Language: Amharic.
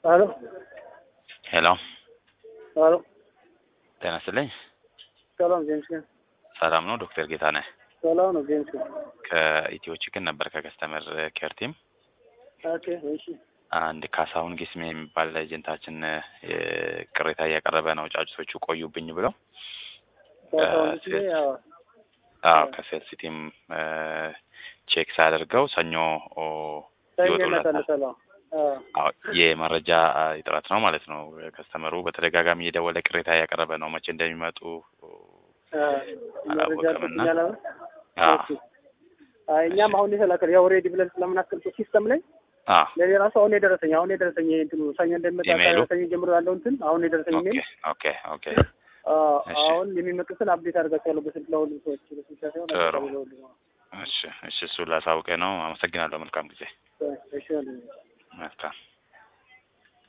አሎ ሄሎ አሎ ጤና ይስጥልኝ። ሰላም ጄምስ ነህ? ሰላም ነው ዶክተር ጌታነህ ሰላም ነው ጄምስ ነህ? ከኢትዮ ቺክን ነበር ከከስተመር ኬር ቲም ኦኬ እሺ አንድ ካሳሁን ጊስሜ የሚባል ኤጀንታችን እ ቅሬታ እያቀረበ ነው። ጫጩቶቹ ቆዩብኝ ብለው ካሳሁን ጊዜ ያው አዎ ከሴልስ ቲም ቼክ ሳያደርገው ሰኞ ኦ ሰኞ ይወጡለታል። ይመጣል ሰላም አዎ የመረጃ እጥረት ነው ማለት ነው። ከስተመሩ በተደጋጋሚ እየደወለ ቅሬታ እያቀረበ ነው። መቼ እንደሚመጡ አላወቅምና አዎ አይ እኛም አሁን የተላከል ያው ሬዲ ብለን ስለምናስቀምጠው ሲስተም ላይ አዎ ለኔ ራሱ አሁን የደረሰኝ አሁን የደረሰኝ ይሄ እንትኑ ሰኞ እንደሚመጣ ኢሜይሉ? ሰኞ ጀምሮ ያለው እንትን አሁን የደረሰኝ ኦኬ ኢሜል ኦኬ ኦኬ አዎ፣ እሺ። አሁን የሚመጡትን አፕዴት አድርጋቸዋለሁ በስልክ ለሁሉም ሰዎች በስልክ ሳይሆን ጥሩ። ለሁሉም እሺ እሺ እሱ ላሳውቀ ነው። አመሰግናለሁ። መልካም ጊዜ። እሺ መልካም